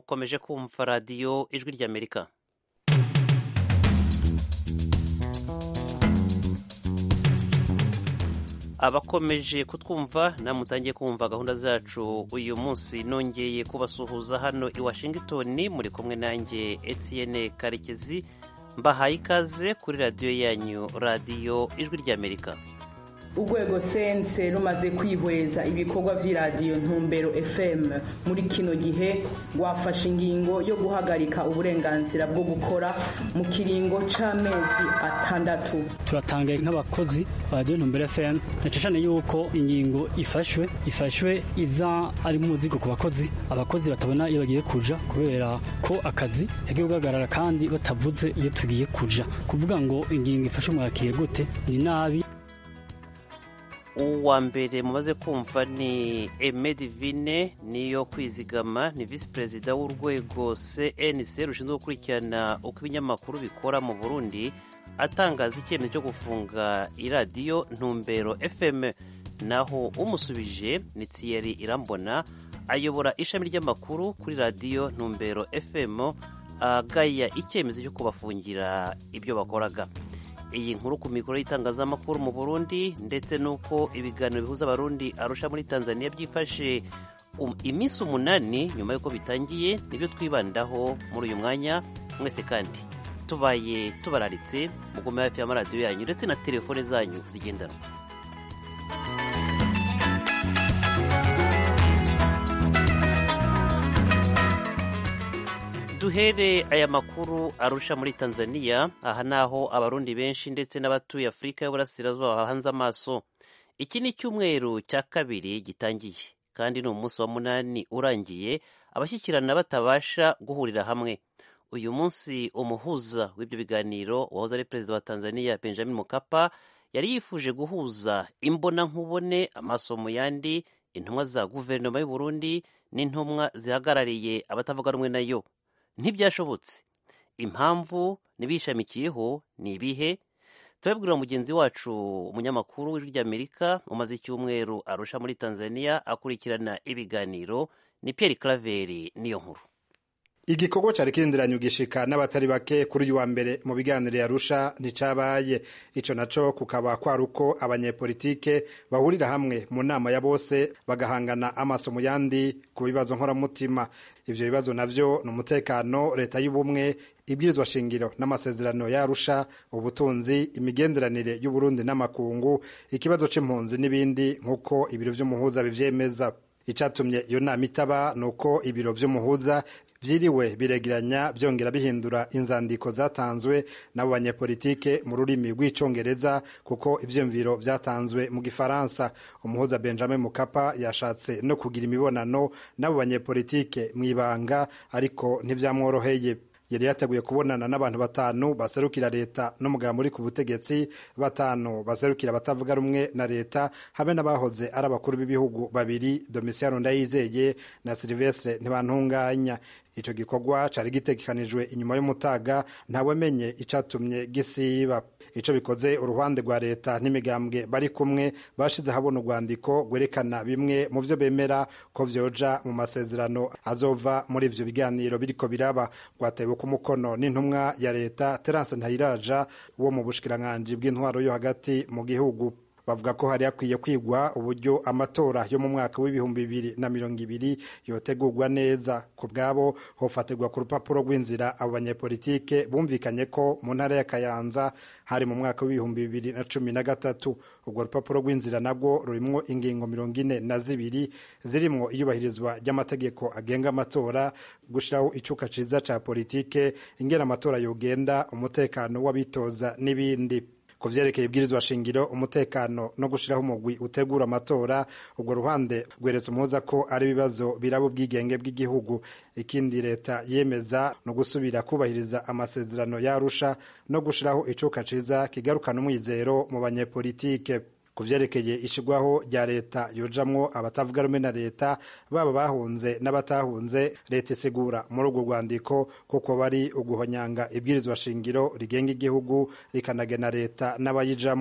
mukomeje kumva radiyo ijwi ry'amerika abakomeje kutwumva namwe mutangiye kumva gahunda zacu uyu munsi nongeye kubasuhuza hano i washington muri kumwe nanjye etienne karekezi mbahaye ikaze kuri radiyo yanyu radiyo ijwi ry'amerika urwego sense rumaze kwihweza ibikorwa vy'iradiyo ntumbero fm muri kino gihe rwafashe ingingo yo guhagarika uburenganzira bwo gukora mu kiringo c'amezi atandatu turatangaye nk'abakozi ba radiyo ntumbero fm na cane yuko ingingo ifashwe ifashwe iza ari nk'umuzigo ku bakozi abakozi batabona iyo bagiye kuja kubera ko akazi yagiye guhagarara kandi batavuze iyo tugiye kuja kuvuga ngo ingingo ifashe mwakire gute ni nabi uwa mbere mumaze kumva ni emedivine niyo kwizigama ni visi perezida w'urwego cnc rushinzwe gukurikirana uko ibinyamakuru bikora mu burundi atangaza icyemezo cyo gufunga iradiyo ntumbero fm naho umusubije ni thierry irambona ayobora ishami ry'amakuru kuri radiyo ntumbero fm agaya icyemezo cyo kubafungira ibyo bakoraga iyi nkuru ku mikoro y'itangazamakuru mu burundi ndetse n'uko ibiganiro bihuza abarundi arusha muri tanzania byifashe iminsi umunani nyuma y'uko bitangiye nibyo twibandaho muri uyu mwanya mwese kandi tubaye tubararitse mugume hafi y'amaradiyo yanyu ndetse na telefone zanyu zigendanwa duhere aya makuru arusha muri tanzania aha naho abarundi benshi ndetse n'abatuye afurika y'uburasirazuba bahanze amaso iki ni icyumweru cya kabiri gitangiye kandi ni umunsi wa munani urangiye abashyikirana batabasha guhurira hamwe uyu munsi umuhuza w'ibyo biganiro wahoze ari perezida wa tanzania benjamin mukapa yari yifuje guhuza imbonankubone amaso mu yandi intumwa za guverinoma y'u Burundi n'intumwa zihagarariye abatavuga rumwe nayo ntibyashobotse impamvu ntibishamikiyeho ni ibihe turabibwira mugenzi wacu umunyamakuru w'ijwi ry'amerika umaze icyumweru arusha muri tanzania akurikirana ibiganiro ni Pierre Claver niyo nkuru igikorwa cari kirindiranye ugishika n'abatari bake kuri uyu wa mbere mu biganiro yarusha nticabaye ico naco kukaba kwari uko abanyepolitike bahurira hamwe mu nama ya bose bagahangana amaso mu yandi ku bibazo nkoramutima ivyo bibazo navyo ni umutekano leta y'ubumwe ibwirizwa shingiro n'amasezerano yarusha ubutunzi imigenderanire y'uburundi n'amakungu ikibazo c'impunzi n'ibindi nk'uko ibiro vy'umuhuza bivyemeza icatumye iyo nama itaba ni uko ibiro vy'umuhuza vyiriwe biregeranya byongera bihindura inzandiko zatanzwe n'abo banyepolitike mu rurimi rw'icongereza kuko ivyiyumviro vyatanzwe mu gifaransa umuhuza benjamin mukapa yashatse no kugira imibonano n'abo banyepolitike mw'ibanga ariko ntivyamworoheye yari yateguye kubonana n'abantu batanu baserukira leta n'umugabo uri ku butegetsi batanu baserukira abatavuga rumwe na leta hamwe n'abahoze ari abakuru b'ibihugu babiri domisiyano ndayizeye na silivestre ntibantunganya ico gikorwa cari gitegekanijwe inyuma y'umutaga ntawamenye icatumye gisiba ico bikoze uruhande rwa leta n'imigambwe bari kumwe bashize habona urwandiko rwerekana bimwe mu vyo bemera ko vyoja mu masezerano azova muri ivyo biganiro biriko biraba rwatewe ku mukono n'intumwa ya leta terance ntayiraja wo mu bushikiranganji bw'intwaro yo hagati mu gihugu bavuga ko hari hakwiye kwigwa uburyo amatora yo mu mwaka w'ibihumbi bibiri na mirongo ibiri yotegurwa neza ku bwabo hofatirwa ku rupapuro rw'inzira abo banyepolitike bumvikanye ko mu ntara ya kayanza hari mu mwaka w'ibihumbi bibiri na cumi na gatatu urwo rupapuro rw'inzira nabwo rurimwo ingingo mirongo ine na zibiri zirimwo iyubahirizwa ry'amategeko agenga amatora gushiraho icuka ciza ca politike ingena amatora yogenda umutekano w'abitoza n'ibindi ku vyerekeye ibwirizwa shingiro umutekano no gushiraho umugwi utegura amatora urwo ruhande rweretse umuhuza ko ari ibibazo biraba ubwigenge bw'igihugu ikindi leta yemeza no gusubira kubahiriza amasezerano yarusha no gushiraho icuka ciza kigarukana umwizero mu banyepolitike ku vyerekeye ishigwaho rya leta yojamwo abatavuga rumwe na leta baba bahunze n'abatahunze leta isigura muri urwo rwandiko kuko bari uguhonyanga ibwirizwa shingiro rigenga igihugu rikanagena leta n'abayijamwo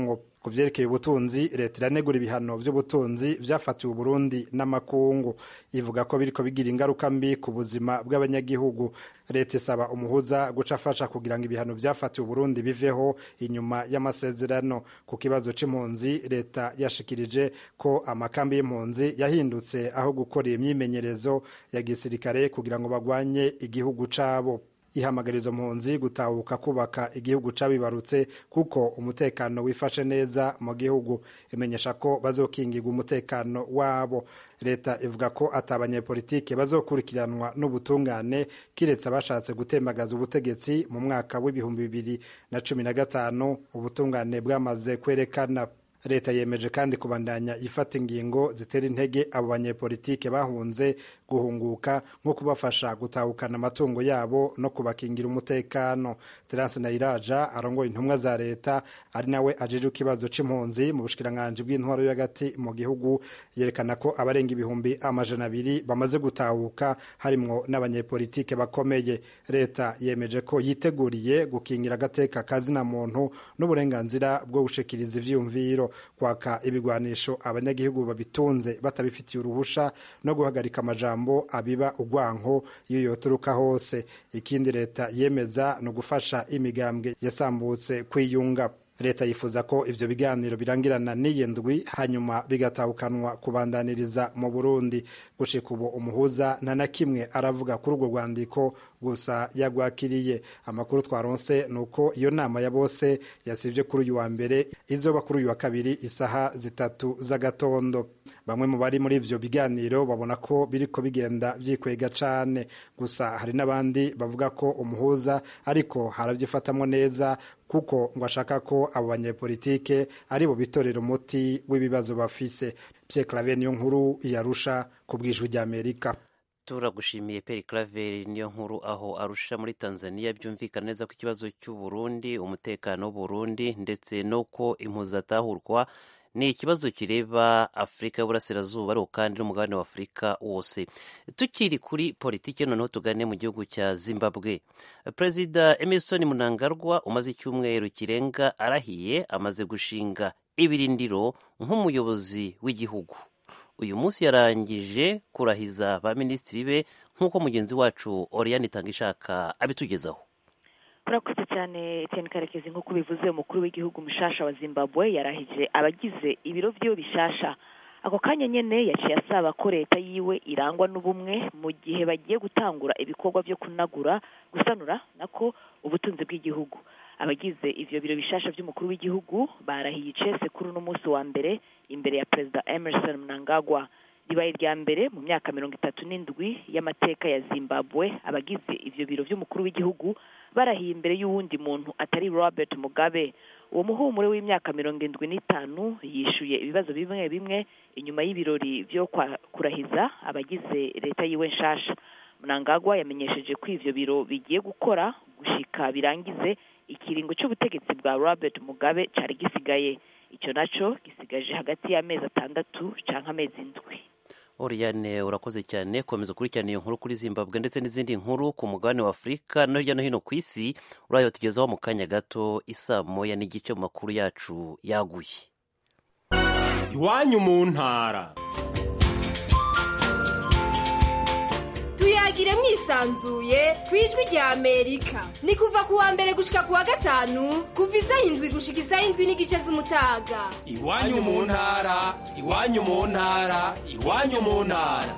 ku vyerekeye ubutunzi leta iranegura ibihano vy'ubutunzi vyafatiwe uburundi n'amakungu ivuga ko biriko bigira ingaruka mbi ku buzima bw'abanyagihugu leta isaba umuhuza guca afasha kugira ngo ibihano vyafatiwe uburundi biveho inyuma y'amasezerano ku kibazo c'impunzi leta yashikirije ko amakambi y'impunzi yahindutse aho gukorera imyimenyerezo ya gisirikare kugira ngo bagwanye igihugu cabo ihamagariza mpunzi gutahuka kubaka igihugu cabibarutse kuko umutekano wifashe neza mu gihugu imenyesha ko bazokingirwa umutekano wabo leta ivuga ko ata abanyepolitike bazokurikiranwa n'ubutungane kiretse abashatse gutembagaza ubutegetsi mu mwaka w'ibihumbi bibiri na cumi na gatanu ubutungane bwamaze kwerekana leta yemeje kandi kubandanya ifata ingingo zitera intege abo banyepolitike bahunze guhunguka nko kubafasha gutahukana amatungo yabo no kubakingira umutekano terence nayiraja arongoye intumwa za leta ari nawe ajeje ikibazo c'impunzi mu bushikiranganji bw'intwaro yo hagati mu gihugu yerekana ko abarenga ibihumbi amajana abiri bamaze gutahuka harimwo n'abanyepolitike bakomeye leta yemeje ko yiteguriye gukingira agateka kazina muntu n'uburenganzira bwo gushikiriza ivyiyumviro kwaka ibigwanisho abanyagihugu babitunze batabifitiye uruhusha no guhagarika amajambo abiba ugwanko iyo yoturuka hose ikindi leta yemeza ni ugufasha imigambwe yasambutse kwiyunga leta yifuza ko ivyo biganiro birangirana n'iyi ndwi hanyuma bigatahukanwa kubandaniriza mu burundi gushika ubu umuhuza nta na kimwe aravuga kuri urwo rwandiko gusa yagwakiriye amakuru twaronse ni uko iyo nama ya bose yasivye kuri uyu wa mbere izoba kuri uyu wa kabiri isaha zitatu z'agatondo bamwe mu bari muri ivyo biganiro babona ko biriko bigenda vyikwega cane gusa hari n'abandi bavuga ko umuhuza ariko haravyifatamwo neza kuko ngo ashaka ko abo banyepolitike ari bo bitorera umuti w'ibibazo bafise Pierre Claver niyo nkuru yarusha ku bwijwi ry'Amerika turagushimiye Pierre Claver niyo nkuru aho arusha muri Tanzania byumvikana neza ko ikibazo cy'Uburundi umutekano w'Uburundi ndetse n'uko impuzatahurwa ni ikibazo kireba afurika y'uburasirazuba ariko kandi n'umugabane wa afurika wose tukiri kuri politiki noneho tugane mu gihugu cya zimbabwe perezida emerson munangarwa umaze icyumweru kirenga arahiye amaze gushinga ibirindiro nk'umuyobozi w'igihugu uyu munsi yarangije kurahiza ba minisitiri be nk'uko mugenzi wacu oriyani itangishaka abitugezaho urakoze cyane Etienne karekezi nk'uko bivuze umukuru w'igihugu mushasha wa zimbabwe yarahije abagize ibiro byiwe bishasha ako kanya nyene yaciye asaba ko leta yiwe irangwa n'ubumwe mu gihe bagiye gutangura ibikorwa byo kunagura gusanura nako ubutunzi bw'igihugu abagize ivyo biro bishasha by'umukuru w'igihugu barahiye icese kuri uno munsi wa mbere imbere ya perezida emerson mnangagwa ribaye irya mbere mu myaka mirongo itatu n'indwi y'amateka ya zimbabwe abagize ivyo biro vy'umukuru w'igihugu barahiye imbere y'uwundi muntu atari robert mugabe uwo muhumure w'imyaka mirongo indwi n'itanu yishuye ibibazo bimwe bimwe inyuma y'ibirori vyo kurahiza abagize leta yiwe nshasha mnangagwa yamenyesheje ko ivyo biro bigiye gukora gushika birangize ikiringo c'ubutegetsi bwa robert mugabe cari gisigaye ico naco gisigaje hagati y'amezi atandatu canke amezi indwi Oriane urakoze cyane komeza ukurikirana iyo nkuru kuri Zimbabwe ndetse n'izindi nkuru ku mugabane wa Afurika no hirya no hino ku isi urayo tugezaho mu kanya gato isaa moya n'igice mu makuru yacu yaguye iwanyu mu ntara tuyagire mwisanzuye ku ijwi rya amerika ni kuva ku wa mbere gushika ku wa gatanu kuva isaha indwi gushika isaha indwi n'igice z'umutaga iwanyu mu ntara iwanyu mu ntara iwanyu mu ntara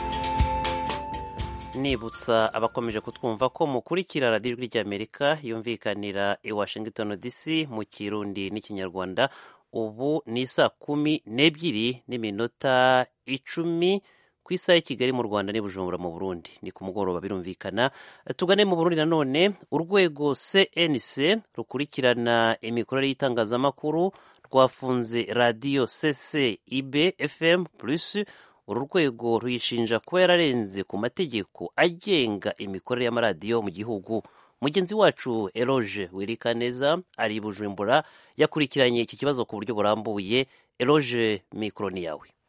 nibutsa abakomeje kutwumva ko mukurikira radiyo ijwi ry'amerika yumvikanira i washington dc mu kirundi n'ikinyarwanda ubu ni saa kumi n'ebyiri n'iminota icumi ku isaha y'i kigali mu rwanda n'i bujumbura mu burundi ni ku mugoroba birumvikana tugane mu burundi nanone urwego cnc rukurikirana imikorere y'itangazamakuru rwafunze radiyo ccib fm plus uru rwego ruyishinja kuba yararenze ku mategeko agenga imikorere y'amaradiyo mu gihugu mugenzi wacu eroge wirikaneza ari i bujumbura yakurikiranye iki kibazo ku buryo burambuye eroge mikoro ni yawe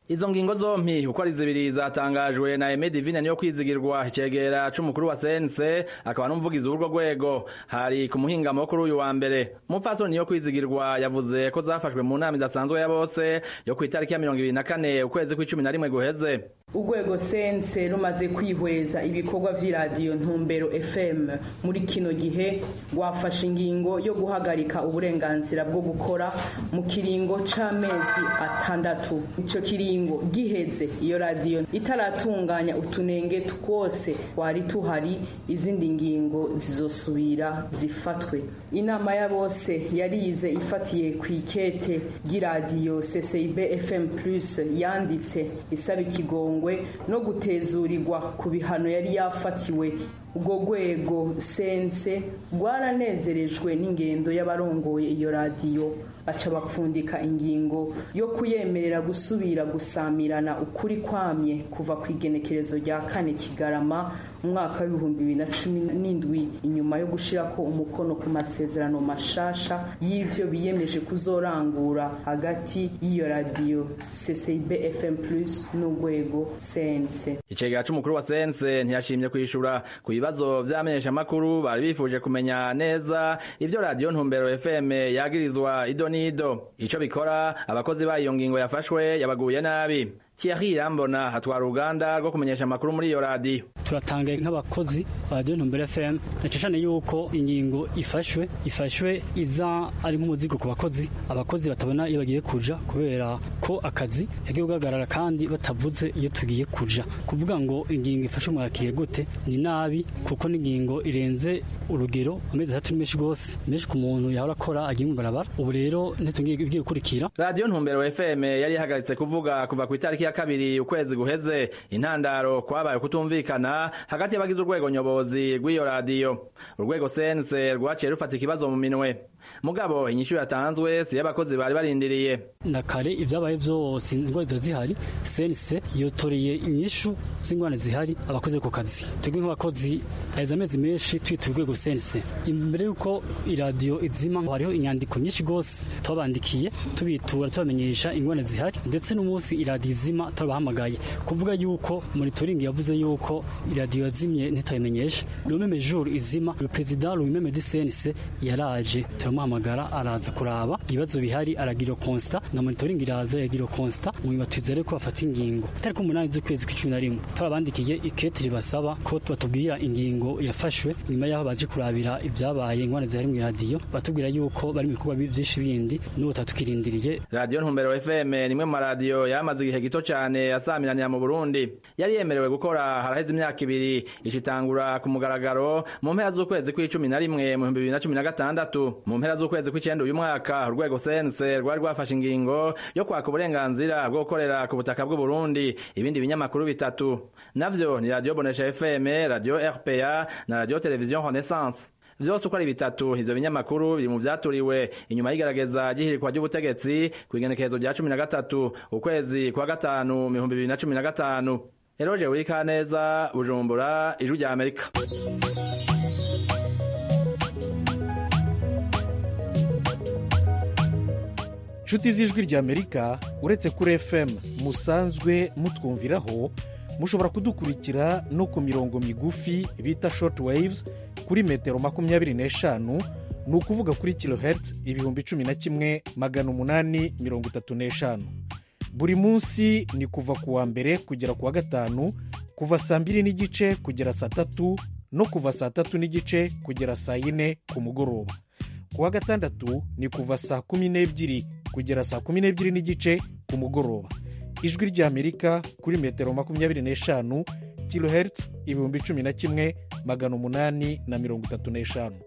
izo ngingo zompi uko ari zibiri zatangajwe na Aime Divine niyo kwizigirwa icegera c'umukuru wa sense akaba n'umuvugizi w'urwo rwego hari ku muhingamo kuri uyu wa mbere umupfasoni niyo kwizigirwa yavuze ko zafashwe mu nama idasanzwe ya bose yo ku itariki ya mirongo ibiri na kane ukwezi kw'icumi na rimwe guheze urwego sense rumaze kwihweza ibikorwa vy'iradiyo ntumbero fm muri kino gihe rwafashe ingingo yo guhagarika uburenganzira bwo gukora mu kiringo c'amezi atandatu ico kiringo giheze iyo radiyo itaratunganya utunenge twose twari tuhari izindi ngingo zizosubira zifatwe inama ya bose yarize ifatiye ku ikete ry'iradiyo ccib fm plus yanditse isaba ikigongwe no gutezurirwa ku bihano yari yafatiwe ubwo rwego sense rwaranezerejwe n'ingendo y'abarongoye iyo radiyo baca bapfundika ingingo yo kuyemerera gusubira gusamirana ukuri kwamye kuva ku igenekerezo rya kane kigarama mu mwaka w'ibihumbi bibiri na cumi n'indwi inyuma yo gushirako umukono ku masezerano mashasha y'ivyo biyemeje kuzorangura hagati y'iyo radiyo ccib fm plus n'urwego sense icegera c'umukuru wa sense ntiyashimye kwishura ku bibazo vy'amenyeshamakuru bari bifuje kumenya neza ivyo radiyo ntumbero fm yagirizwa ido n'ido ico bikora abakozi bayo ngingo yafashwe yabaguye nabi Thierry Irambona hatwara uruganda rwo kumenyesha amakuru muri iyo radiyo turatangaye nk'abakozi ba radiyo ntumbero fm nacishane yuko ingingo ifashwe ifashwe iza ari nk'umuzigo ku bakozi abakozi batabona iyo bagiye kuja kubera ko akazi yagiye guhagarara kandi batavuze iyo tugiye kuja kuvuga ngo ingingo ifashwe mwakiriye gute ni nabi kuko n'ingingo irenze urugero amezi atatu ni menshi rwose menshi ku muntu yahora akora agiye mu barabara ubu rero ntitugiye igiye gukurikira radiyo ntumbero fm yari ihagaritse kuvuga kuva ku itariki ya kabiri ukwezi guheze intandaro kwabaye kutumvikana hagati y'abagize urwego nyobozi rw'iyo radiyo urwego sense rwaciye rufata ikibazo mu minwe mugabo inyishu yatanzwe si y'abakozi bari barindiriye na kare ibyabaye byose ingwara ziba zihari sense yotoreye inyishu z'ingwara zihari abakozi ku kazi twebwe nk'abakozi haheze amezi menshi twita urwego sense imbere y'uko iradiyo izima hariho inyandiko nyinshi rwose tubabandikiye tubitura tubamenyesha ingwara zihari ndetse n'umunsi iradiyo izima turabahamagaye kuvuga yuko monitoring yavuze yuko iradiyo yazimye ntituyimenyeshe rumeme jour izima le president rumeme de sense yaraje turamuhamagara araza kuraba ibibazo bihari aragira constat na monitoring iraza yagira constat mu batwizere ko bafata ingingo tariko umunani z'ukwezi kw'icumi na rimwe turabandikiye ikete ribasaba ko batubwira ingingo yafashwe nyuma yaho baje kurabira ibyabaye ingwane zihari mu radiyo batubwira yuko bari mu bikorwa byinshi bindi n'ubu tatukirindiriye radiyo ntumbero fm nimwe mu maradiyo yamaze igihe gito cyane asamiranira mu burundi yari yemerewe gukora haraheze imyaka ibiri ishitangura ku mugaragaro mu mpera z'ukwezi kw'icumi na rimwe mu bihumbi bibiri na cumi na gatandatu mu mpera z'ukwezi kw'icenda uyu mwaka urwego sense rwari rwafashe ingingo yo kwaka uburenganzira bwo gukorera ku butaka bw'uburundi ibindi binyamakuru bitatu navyo ni radiyo bonesha fm radiyo rpa na radiyo televiziyo renaissance vyose uko ari bitatu ivyo binyamakuru biri mu vyaturiwe inyuma y'igerageza ry'ihirikwa ry'ubutegetsi kw'igenekerezo rya cumi na gatatu ukwezi kwa gatanu mu bihumbi bibiri na cumi na gatanu eroje wirikaneza bujumbura ijwi rya amerika nshuti z'ijwi rya amerika uretse kuri fm musanzwe mutwumviraho mushobora kudukurikira no ku mirongo migufi bita short waves kuri metero makumyabiri n'eshanu ni ukuvuga kuri kilohertz ibihumbi cumi na kimwe magana umunani mirongo itatu n'eshanu buri munsi ni kuva ku wa mbere kugera ku wa gatanu kuva saa mbiri n'igice kugera saa tatu no kuva saa tatu n'igice kugera saa yine ku mugoroba ku wa gatandatu ni kuva saa kumi n'ebyiri kugera saa kumi n'ebyiri n'igice ku mugoroba ijwi ry'amerika kuri metero makumyabiri n'eshanu kilohertz ibihumbi cumi na kimwe magana umunani na mirongo itatu n'eshanu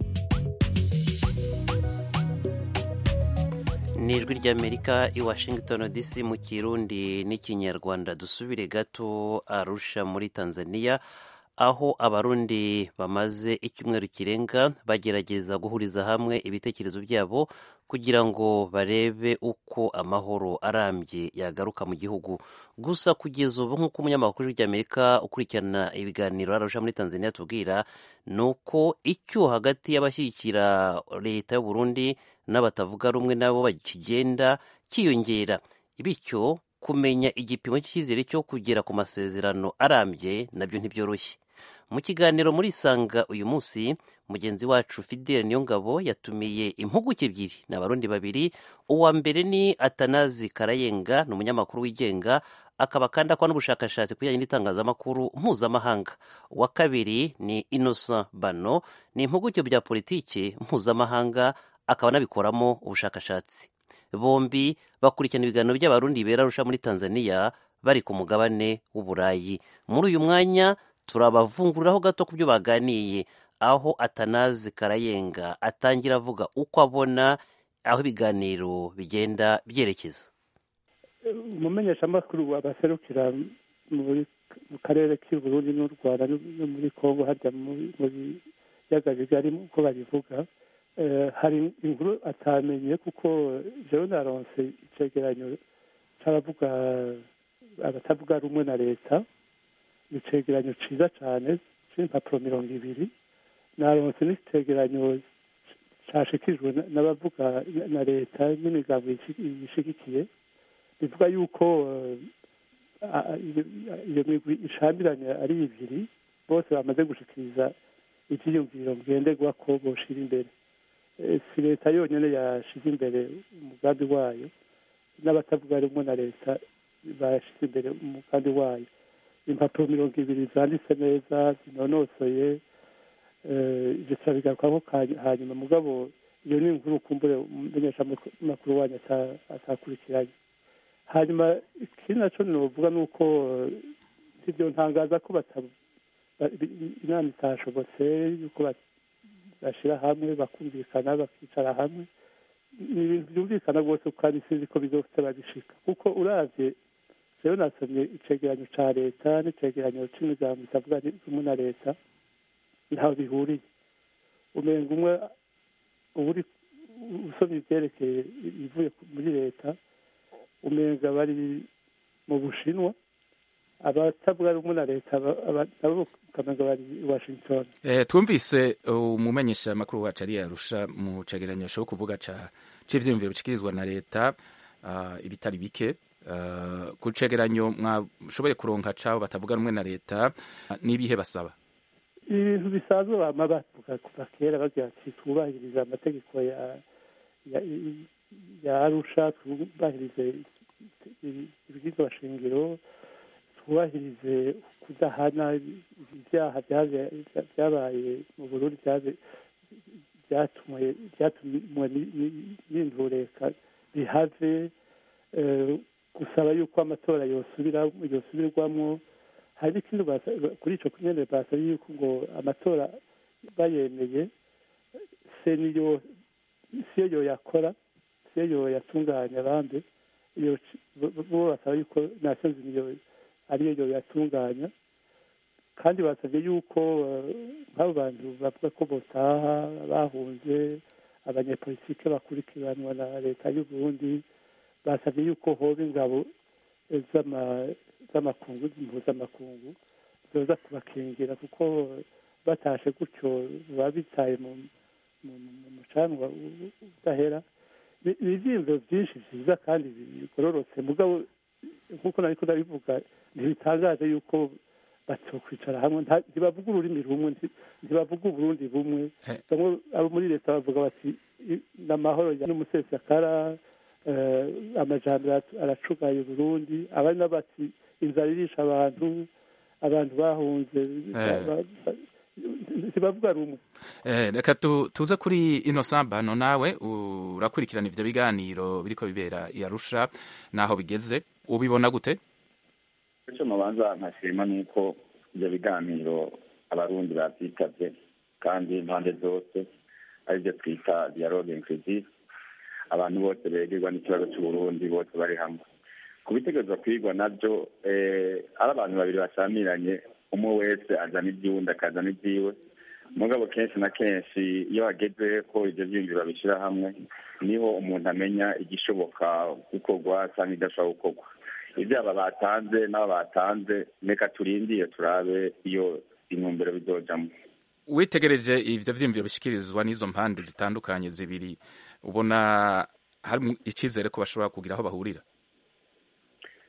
ni ijwi ry'amerika i washington dc mu kirundi n'ikinyarwanda dusubire gato arusha muri tanzania aho abarundi bamaze icyumweru kirenga bagerageza guhuriza hamwe ibitekerezo byabo kugira ngo barebe uko amahoro arambye yagaruka mu gihugu gusa kugeza ubu nk'uko umunyamakuru w'amerika ukurikirana ibiganiro arusha muri tanzania tubwira ni uko icyo hagati y'abashyigikira leta y'u Burundi n'abatavuga rumwe nabo bakigenda cyiyongera bityo kumenya igipimo cy'icyizere cyo kugera ku masezerano arambye nabyo ntibyoroshye mu kiganiro muri isanga uyu munsi mugenzi wacu fidele niyongabo yatumiye impuguke ebyiri ni abarundi babiri uwa mbere ni atanazi karayenga ni umunyamakuru wigenga akaba kandi akora n'ubushakashatsi ku bijyanye n'itangazamakuru mpuzamahanga uwa kabiri ni innocent bano ni impuguke bya politiki mpuzamahanga akaba anabikoramo ubushakashatsi bombi bakurikirana ibiganiro by'abarundi bera arusha muri tanzania bari ku mugabane w'uburayi muri uyu mwanya turabavunguriraho gato ku byo baganiye aho atanazi karayenga atangira avuga uko abona aho ibiganiro bigenda byerekeza umumenyeshamakuru abaserukira mu karere k'uburundi n'u rwanda no muri congo hajya mu biyaga bigari uko babivuga hari inkuru atamenye kuko jewe naronse icegeranyo c'abavuga abatavuga rumwe na leta ni icegeranyo ciza cane c'impapuro mirongo ibiri naronse n'icegeranyo cashikijwe n'abavuga na leta n'imigambo yishigikiye bivuga yuko iyo migwi ishambiranye ari ibiri bose bamaze gushikiriza ivyiyumviro ngenderwa ko boshira imbere si leta yonyine yashize imbere umugambi wayo n'abatavuga rumwe na leta bashyize imbere umugambi wayo impapuro mirongo ibiri zanditse neza zinonosoye ibyo turabigarukaho hanyuma mugabo iyo ni inkuru kumbure umumenyeshamakuru wanyu atakurikiranye hanyuma ikindi nacyo novuga ni uko ibyo ntangaza ko inama itashobotse yuko bashyira hamwe bakumvikana bakicara hamwe ni ibintu byumvikana rwose kandi sinzi ko bizose babishika kuko uravye rero nasomye icegeranyo ca leta n'icegeranyo c'imigambo itavuga rumwe na leta ntaho bihuriye umenga umwe uburi usomye ivyerekeye ivuye muri leta umenga bari mu bushinwa abatavuga rumwe na leta nabo ukamenga bari i washington twumvise umumenyesha makuru wacu ari yarusha mu cegeranyo cyo kuvuga ca c'ivyiyumviro bishikirizwa na leta ibitari bike ku cegeranyo mwashoboye kuronka cabo batavuga rumwe na leta n'ibihe basaba ibintu bisanzwe bama bavuga kuva kera bagira ati twubahiriza amategeko ya ya arusha twubahirize ibwirizwa shingiro twubahirize kudahana ibyaha byabaye mu burundi byatumwe n'indureka bihave gusaba yuko amatora yosubirwamo hari n'ikindi kuri icyo nyine basaba yuko ngo amatora bayemeye se niyo siyo yoyakora siyo yoyatunganya abandi bo basaba yuko nasiyo niyo ariyo yoyatunganya kandi basabye yuko nk'abo bantu bavuga ko botaha bahunze abanyepolitike bakurikiranwa na leta y'u Burundi basabye yuko hoba ingabo z'amakungu mpuzamakungu zoza kubakingira kuko batashe gutyo baba bitaye mu mucanwa udahera ni ibyiyumviro byinshi byiza kandi bigororotse mugabo nk'uko nari ndabivuga ntibitangaje yuko batokwicara hamwe ntibavuga ururimi rumwe ntibavuga uburundi bumwe bamwe abo muri leta bavuga bati n'amahoro n'umusesakara amajambere aracugaye uburundi abandi n'abati inzara irisha abantu abantu bahunze ntibavuga rumwe reka tuze kuri ino sambano nawe urakurikirana ivyo biganiro biriko bibera i arusha naho bigeze ubibona gute icyo mubanza nkashima ni uko ibyo biganiro abarundi babyitavye kandi impande zose aribyo twita dialogue inclusive abantu bose begerwa n'ikibazo cy'uburundi bose bari hamwe ku bitegerezwa kwigwa nabyo ari abantu babiri basamiranye umwe wese azana iby'uwundi akazana ibyiwe mugabo kenshi na kenshi iyo hageze ko ibyo byiyumviro babishyira hamwe niho umuntu amenya igishoboka gukorwa cyangwa idashobora gukorwa ibyaba batanze n'abo batanze reka turindiye turabe iyo intumbero bizojamo witegereje ibyo byiyumviro bishyikirizwa n'izo mpande zitandukanye zibiri ubona hari icyizere ko bashobora kugira aho bahurira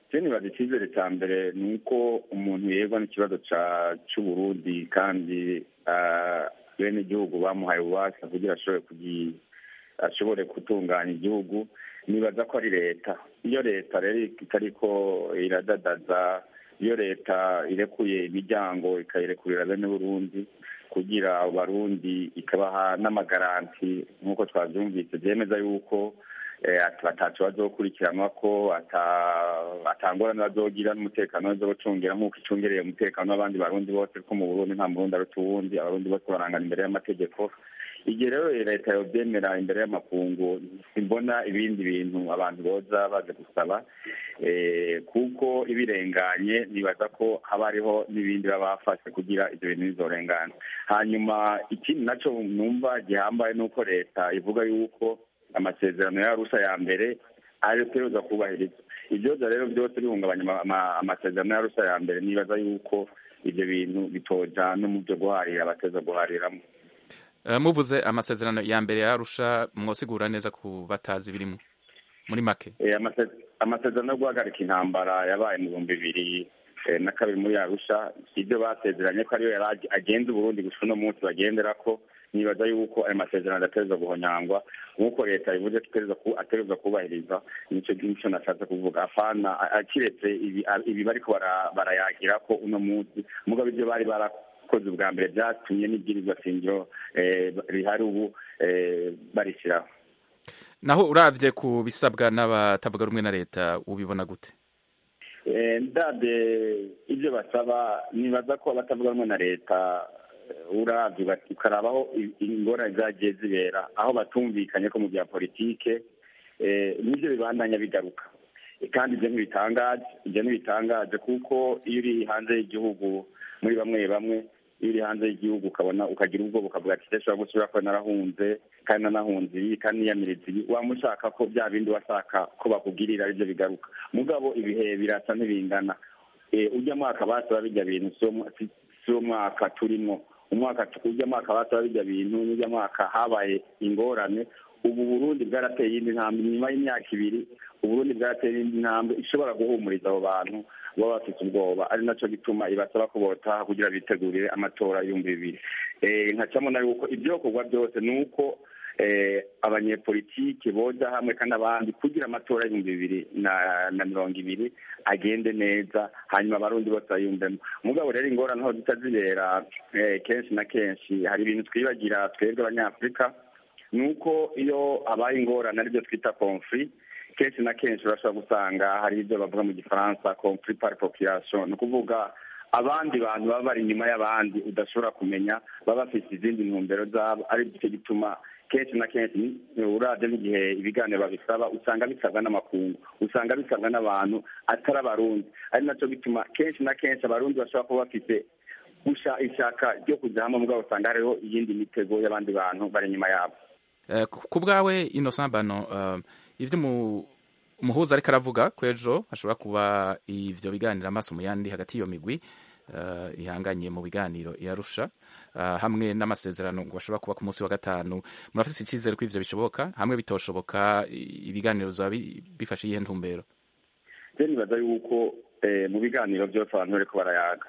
je nibaza icyizere cya mbere ni uko umuntu yegwa n'ikibazo ca- c'uburundi kandi ah, bene igihugu bamuhaye ububasha kugira ashobore kugi- ashobore gutunganya igihugu nibaza ko ari leta iyo leta rero itariko iradadaza iyo leta irekuye imiryango ikayirekurira bene burundi kugira abarundi ikabaha n'amagaranti nk'uko twabyumvise byemeza yuko eh, ati- batacu bazokurikiranwa ko ata- atangorane bazogira n'umutekano bazocungira nk'uko icungereye umutekano w'abandi barundi bose ko mu burundi nta murundi aruta uwundi abarundi bose barangana imbere y'amategeko igihe rero leta yobyemera imbere y'amakungu simbona ibindi bintu abantu boza baje gusaba eh, kuko ibirenganye nibaza ko haba hariho n'ibindi baba bafashe kugira ibyo bintu bizorengana hanyuma ikindi naco numva gihambaye ni uko leta ivuga yuko amasezerano y'arusha ya mbere ariyo tegerezwa kubahirizwa ibyoza rero byose bihungabanya ama- ama- amasezerano y'arusha ya mbere nibaza yuko ibyo bintu bitoja no mu byo guharira abateza guhariramo Eh, muvuze amasezerano ya mbere ya arusha mwosigura neza ku batazi birimo muri make Eh, amase- amasezerano yo guhagarika intambara yabaye mu bihumbi bibiri eh, na kabiri muri arusha ibyo basezeranye ko ariyo yari ag- agenza uburundi gusa uno munsi bagendera ko nibaza yuko ayo masezerano adategerezwa guhonyangwa nk'uko leta ivuze ko itegerezwa ku- ategerezwa kubahiriza nico nico nashatse kuvuga afana a- akiretse ibi a- ibi bariko bara- barayagira ko uno munsi mugabo ibyo bari barakoze ubwa mbere byatumye n'ibwirizwa shingiro eh, rihari ubu eh, barishyiraho naho uravye ku bisabwa n'abatavuga rumwe na leta ubibona gute Eh, ndabye ibyo basaba nibaza ko abatavuga rumwe na leta eh, uravye uga- ukarabaho i- ingorane zagiye zibera aho batumvikanye ko mu bya politike eh, nivyo bibandanya bigaruka Eh, kandi ivyo ntibitangaje ivyo ntibitangaje kuko iyo uri hanze y'igihugu muri bamwe bamwe iyo uri hanze y'igihugu ukabona ukagira ubwoba ukavuga ati ndashobora gusubira ko narahunze kandi nanahunze ibi kandi niyamiriza ibi waba ushaka ko bya bindi washaka ko bakugirira aribyo bigaruka mugabo ibihe birasa ntibingana Eh, ujya mwaka basaba bijya bintu si wo mwa- si- si wo mwaka turimo umwaka ujya mwaka basaba bijya bintu n'ujya mwaka habaye ingorane ubu burundi bwarateye iyindi ntambwe nyuma y'imyaka ibiri uburundi bwarateye iyindi ntambwe ishobora guhumuriza abo bantu baba bafite ubwoba ari naco gituma ibasaba ko botaha kugira bitegurire amatora y'ibihumbi bibiri Eh, nkacamo na yuko ibyokorwa byose ni uko eh, abanyepolitike boja hamwe kandi abandi kugira amatora y'ibihumbi bibiri na na mirongo ibiri agende neza hanyuma abarundi bose bayumvemo mugabo rero ingorane aho zita zibera eh, kenshi na kenshi hari ibintu twibagira twebwe abanyafurika ni uko iyo habaye ingorane aribyo twita conflit kenshi na kenshi urashobora gusanga hari ibyo bavuga mu gifaransa conflit par population ni ukuvuga abandi bantu baba bari inyuma y'abandi udashobora kumenya baba bafite izindi ntumbero zabo ari cyo gituma kenshi na kenshi uravye n'igihe ibiganiro babisaba usanga bisabwa n'amakungu usanga bisabwa n'abantu atari abarundi ari naco gituma kenshi na kenshi abarundi bashobora kuba bafite gusha ishaka ryo kuja hamwe mugabo usanga hariho iyindi mitego y'abandi bantu bari inyuma yabo Eh, ku ku bwawe innocent bano eh, ivyo mu- umuhuza ariko aravuga ko ejo hashobora kuba ivyo biganiro amaso mu yandi hagati y'iyo migwi eh, ihanganye mu biganiro yarusha hamwe n'amasezerano ngo bashobora kuba ku munsi wa gatanu murafise icyizere ko ivyo bishoboka hamwe bitoshoboka i- ibiganiro bizaba bi- bifashe iyihe ntumbero je nibaza yuko eh, mu biganiro byose abantu bariko barayaga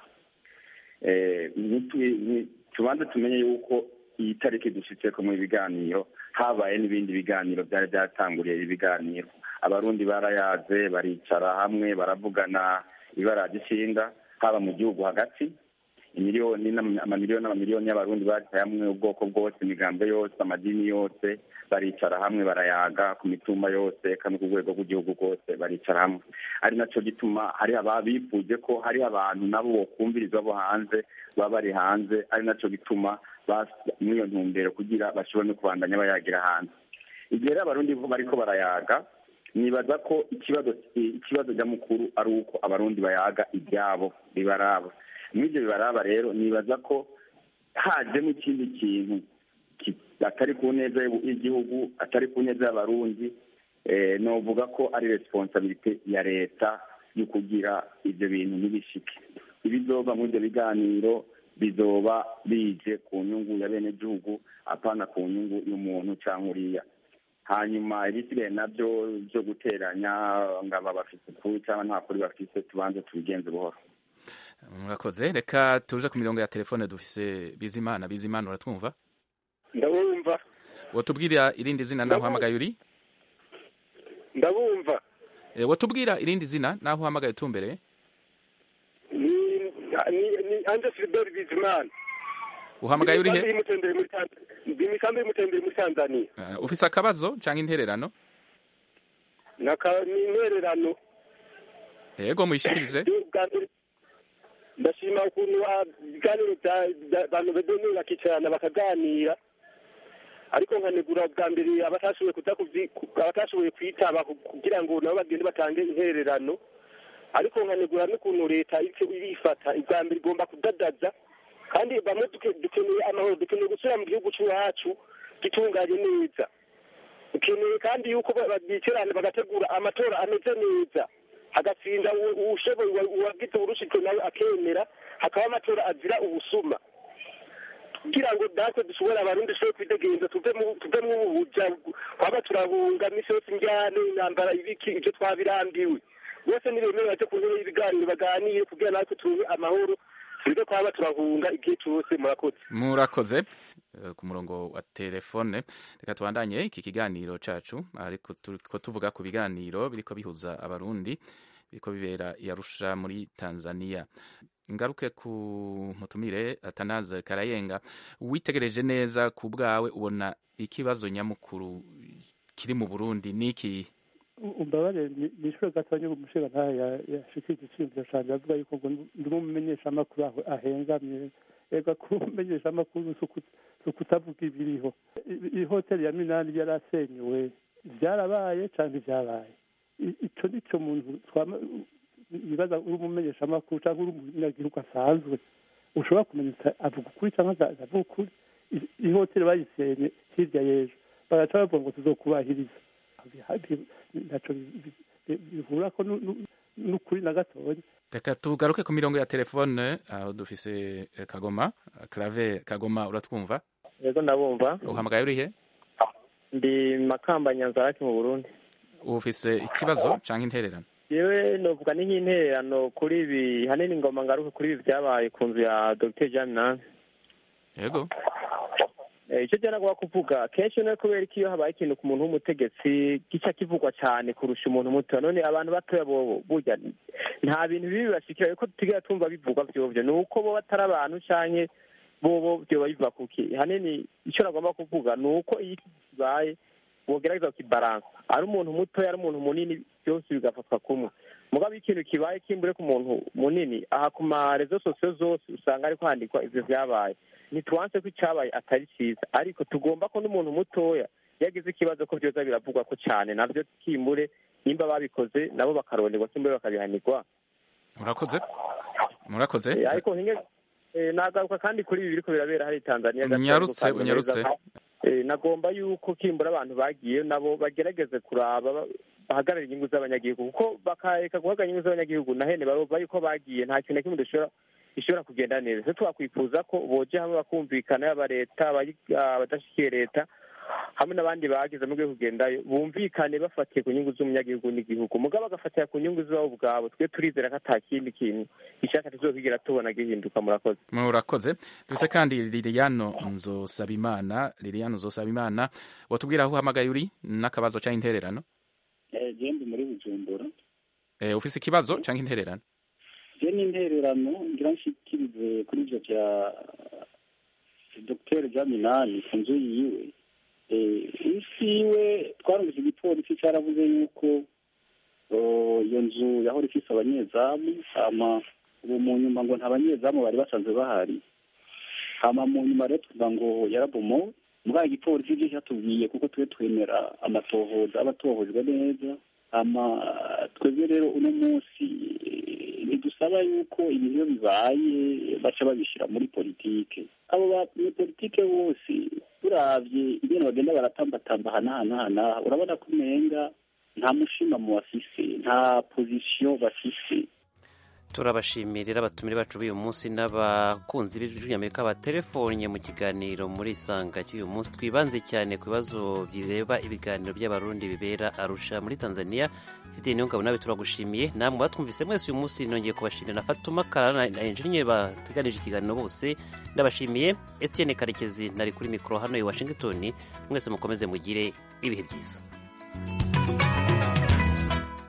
Eh, nitwi- ni- tubanze tumenye yuko iyi tariki dushitseko mu biganiro habaye n'ibindi biganiro byari byatanguriye ibi biganiro abarundi barayaze baricara hamwe baravugana ibaraje ishinga haba mu gihugu hagati imiliyoni n'ama- amamiliyoni n'amamiliyoni y'abarundi bari hamwe ubwoko bwose imigambo yose amadini yose baricara hamwe barayaga ku mitumba yose kandi ku rwego rw'igihugu rwose baricara hamwe ari naco gituma hari ababifuje ko hari abantu nabo bokumvirizwa bo hanze baba bari hanze ari naco gituma bas- muri iyo ntumbero kugira bashobore no kubandanya bayagira hanze igihe rero abarundi bo bariko barayaga nibaza ko ikibazo ikibazo nyamukuru ari uko abarundi bayaga ibyabo bibaraba muri ibyo bibaraba rero nibaza ko hajemo ikindi kintu ki- atari ku neza y'u- y'igihugu atari ku neza y'abarundi eh, novuga ko ari responsabilite ya leta yo kugira ibyo bintu ntibishike ibizova muri ibyo biganiro bizoba bije ku nyungu ya bene gihugu apana ku nyungu y'umuntu cyangwa uriya hanyuma ibisigaye nabyo byo guteranya ngo aba bafite ukuri cyangwa nta kuri bafite tubanze tubigenze buhoro murakoze reka tuje ku mirongo ya telefone dufise bizimana bizimana uratwumva ndabumva watubwira irindi zina naho uhamagaye uri ndabumva Eh, watubwira irindi zina naho uhamagaye utumbereye ni ni ni anje filibert bizimana uhamagaye uri he Ndi Mutenderi muri Tanz- ndi mu ikambi y'umutenderi muri tanzania Eh, ufise akabazo canke intererano Naka- ni intererano yego muyishikirize Bwa mbere, ndashima ukuntu ah, ibiganiro bya- bya- abantu bedeni bakicarana bakaganira ariko nkanegura bwa mbere abatashoboye kuza kuvyi- ku- abatashoboye kwitaba ku- kugira ngo nabo bagende batange intererano ariko nkanegura n'ukuntu leta iriko irifata ibwa mbere igomba kudadaza kandi bamwe duke- dukeneye amahoro dukeneye gusubira mu gihugu cy'iwacu gitunganye neza dukeneye kandi yuko ba- bicarana bagategura amatora ameze neza hagatsinda uwo- uwushoboye uwa- uwagize urushijwe nawe akemera hakaba amatora azira ubusuma kugira ngo natwe dushobore abarundi dushobore kwidegenza tuve mu tuve mu buja twaba turahunga misi yose injyane intambara ibiki ibyo twabirambiwe bose nibemere baje ku ntebe y'ibiganiro baganire kugira natwe tuve amahoro tureke twaba turahunga igihe cyose murakoze murakoze Eh, ku murongo wa telefone reka tubandanye iki kiganiro cacu ariko turiko tuvuga ku biganiro biriko bihuza abarundi biriko bibera i Arusha muri Tanzania ngaruke ku mutumire Atanaze Karayenga witegereje neza ku bwawe ubona ikibazo nyamukuru kiri mu Burundi niki umbabare ni ishuri gatonya umushinga ntayo yashikije iciyumviro canje avuga yuko ngo ndi umumenyeshamakuru aho ahengamye ega kuba umumenyeshamakuru si uku- si ukutavuga ibiriho I- ihoteli ya minani yarasenyuwe vyarabaye canke vyabaye I- ico nico muntu twama bibaza uri umumenyeshamakuru canke uri umunyagihugu asanzwe ushobora kumenya uti avuga ukuri canke ata- atavuga ukuri I- ihoteli bayisenye hirya y'ejo bagaca bavuga ngo tuzokubahiriza ntaco bihura ko nu- nu- n'ukuri na gatoya reka tugaruke ku mirongo ya telefone aho dufise eh, Kagoma Clave Kagoma uratwumva yego ndabumva uhamagaye uri he ndi makamba nyanzarake mu burundi ufise ikibazo canke intererano yewe novuga ni nk'intererano kuri ibi hanini ngoma ngaruke kuri ibi byabaye ku nzu ya dr jean minani yego Eh, icyo jya nagomba kuvuga kenshi no kubera ko iyo habaye ikintu ku muntu w'umutegetsi gica kivugwa cyane kurusha umuntu muto none abantu batoya bobo burya nta bintu bibi bibashikira ko tutigera tumva bivugwa vyovyo ni uko bo batari abantu canke bobo vyoba biva kuki hanini icyo nagomba kuvuga ni uko iyo iki kibaye bogerageza kukibaransa ari umuntu mutoya ari umuntu munini byose bigafatwa kumwe mugabo iyo ikintu kibaye kimbure ku muntu munini aha ku marezo sosiyo zose usanga ariko handikwa ivyo vyabaye ntituwanse ko icyabaye atari cyiza ariko tugomba ko n'umuntu mutoya yagize ikibazo ko byoza biravugwa ko cyane nabyo kimbure nimba babikoze nabo bakaronderwa kimbure bakabihanirwa murakoze murakoze Eh, ariko hinge eh, nagaruka kandi kuri ibi biriko birabera hari Tanzania gato Unyarutse, ariko kandi unyarutse. neza. Eh, nagomba yuko kimbura abantu bagiye nabo bagerageze kuraba ba- bahagarara inyungu z'abanyagihugu kuko bakareka guhagarara inyungu z'abanyagihugu na hene barova yuko bagiye nta kintu na kimwe dushobora ishobora kugenda neza se twakwifuza ko boje hamwe bakumvikana yaba leta abayi- abadashikiye leta hamwe n'abandi bagize mu rwego kugendayo bumvikane bafatiye ku nyungu z'umunyagihugu n'igihugu mugabo bagafatira ku nyungu zabo ubwabo twe turizera ko ata kindi kintu gishaka tuzokwigera tubona gihinduka murakoze murakoze dufise kandi liliano nzosabimana liliano nzosabimana watubwira aho uhamagaye uri n'akabazo canke intererano jembe muri bujumbura eh, ufise ikibazo canke intererano je ni intererano ngira nshikirize kuri ivyo vya dr jaminani ku nzu yiwe Eh, isi yiwe twarumvise igipolisi cyaravuze yuko oh, iyo nzu yahora ifise abanyezamu hama ubu mu nyuma ngo nta banyezamu bari basanzwe bahari hama mu nyuma rero tuvuga ngo yarabomowe mugabo igipolisi ivyo cyatubwiye kuko twe twemera amatohoza aba atohojwe neza hama twebwe rero uno munsi eh, ntidusaba yuko ibintu iyo bibaye baca babishyira muri politike abo banyepolitike bose turavye ingene bagenda baratambatamba hanahanahana urabona ko umenga nta mushima mu bafise nta pozisiyo bafise turabashimirira abatumire bacu b'uyu munsi n'abakunzi b'ijwi batelefonnye mu kiganiro muri isanga cy'uyu munsi twibanze cyane ku bibazo bireba ibiganiro by'abarundi bibera arusha muri tanzania mfite niyo ngabo nawe turagushimiye namwe batwumvise mwese uyu munsi nongeye kubashimira na fatuma karara na enjeniyeri bateganije ikiganiro bose ndabashimiye etienne karekezi nari kuri mikoro hano i washington mwese mukomeze mugire ibihe byiza